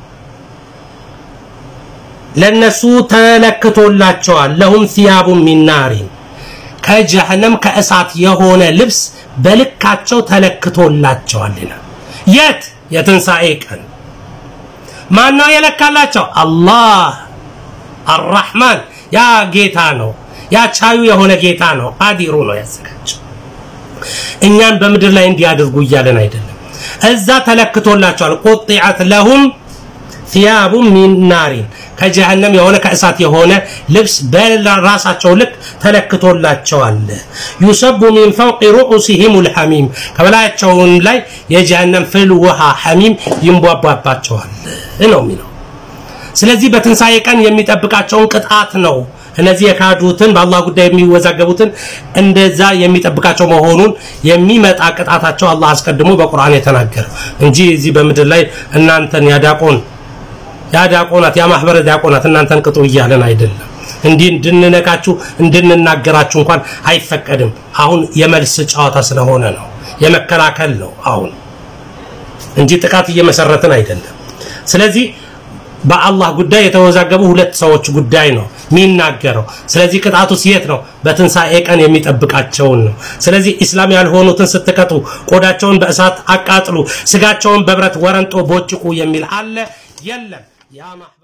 ለነሱ ተለክቶላቸዋል። ለሁም ሲያቡ ሚን ናሪን ከጀሃነም ከእሳት የሆነ ልብስ በልካቸው ተለክቶላቸዋል ይላል። የት የትንሣኤ ቀን ማን ነው የለካላቸው? አላህ አራሕማን ያ ጌታ ነው። ያ ቻዩ የሆነ ጌታ ነው። ቃዲሩ ነው ያዘጋጀው። እኛን በምድር ላይ እንዲያደርጉ እያለን አይደለም። እዛ ተለክቶላቸዋል። ቁጢዐት ለሁም ثياب من نار ከጀሃነም የሆነ ከእሳት የሆነ ልብስ በራሳቸው ልክ ተለክቶላቸዋል። ዩሰቡ ሚን ፈውቂ ሩኡሲሂም ልሐሚም ከበላያቸውም ላይ የጀሃነም ፍል ውሃ ሐሚም ይንቧቧባቸዋል ነው የሚለው። ስለዚህ በትንሣኤ ቀን የሚጠብቃቸውን ቅጣት ነው እነዚህ የካዱትን በአላህ ጉዳይ የሚወዛገቡትን እንደዛ የሚጠብቃቸው መሆኑን የሚመጣ ቅጣታቸው አላህ አስቀድሞ በቁርአን የተናገረው እንጂ እዚህ በምድር ላይ እናንተን ያዳቆን ያዳቆናት ያማህበረ ዲያቆናት እናንተን ቅጡ እያለን አይደለም። እንዲህ እንድንነካችሁ እንድንናገራችሁ እንኳን አይፈቀድም። አሁን የመልስ ጨዋታ ስለሆነ ነው፣ የመከላከል ነው አሁን እንጂ ጥቃት እየመሰረትን አይደለም። ስለዚህ በአላህ ጉዳይ የተወዛገቡ ሁለት ሰዎች ጉዳይ ነው የሚናገረው። ስለዚህ ቅጣቱስ የት ነው? በትንሣኤ ቀን የሚጠብቃቸውን ነው። ስለዚህ ኢስላም ያልሆኑትን ስትቀጡ ቆዳቸውን በእሳት አቃጥሉ፣ ስጋቸውን በብረት ወረንጦ ቦጭቁ የሚል አለ የለም? ያ